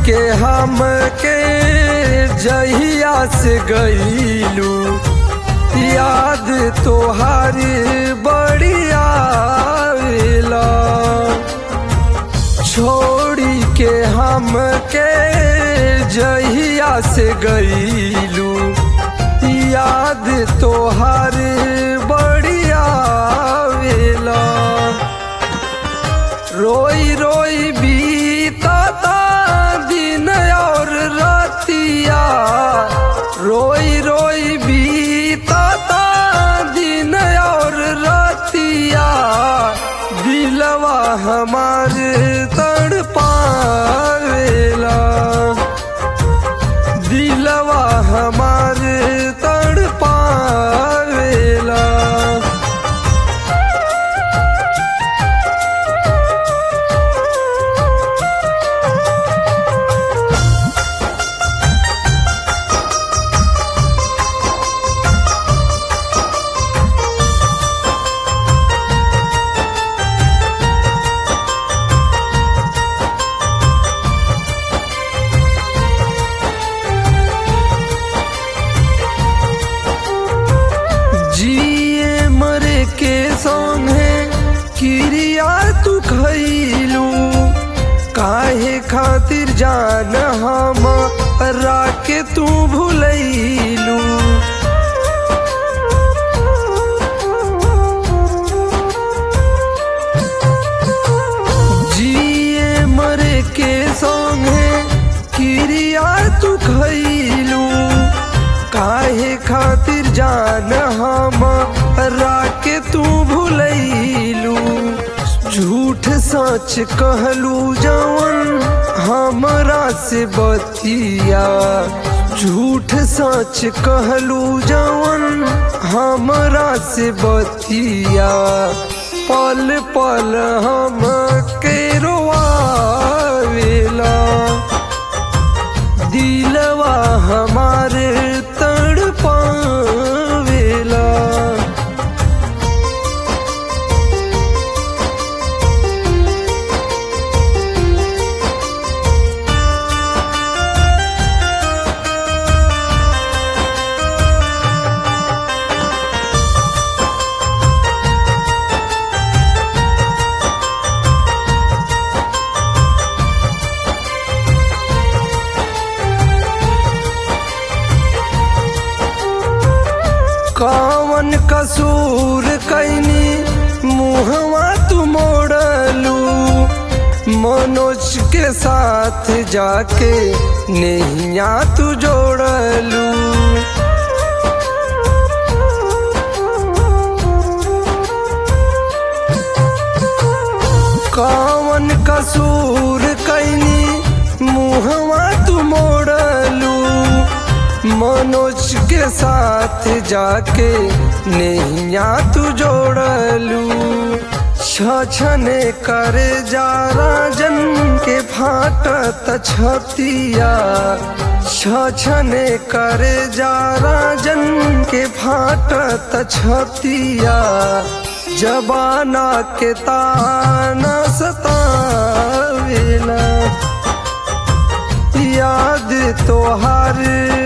के हम के जहिया से गईलू याद तोहारी बढ़िया आवेला छोड़ी के हम के जहिया से गईलू याद तोहार बढ़िया आवेला रोई रोई बीता दिन और रतिया रोई रोई बीता दिन और रतिया दिलवा हमार तड़ पावेला दिलवा हमार तड़ पावेला जिए मरे के संगे क्रिया तू खैलू काहे खातिर जान हम राके तू भूलैलू जिए मरे के संगे क्रिया तू खैलू काहे खातिर जान हम राके तू भूलैलू झूठ सच कहलू जवन हमरा से बतिया झूठ सच कहलू जवन हमरा से बतिया पल पल हम के रोआवेला दिलवा हमारे तड़ पावेला कवन कसूर कैनी मुहवा तू मोड़लू मनोज के साथ जाके नैया तू जोड़लू कवन कसूर कैनी मुहवा तू मोड़लू मनोज के साथ जाके नैया तू जोड़लू छछने करे जा राजन के फाटत छतिया छछने करे जा राजन के फाटत छतिया जबाना के ताना सतावेला याद तोहार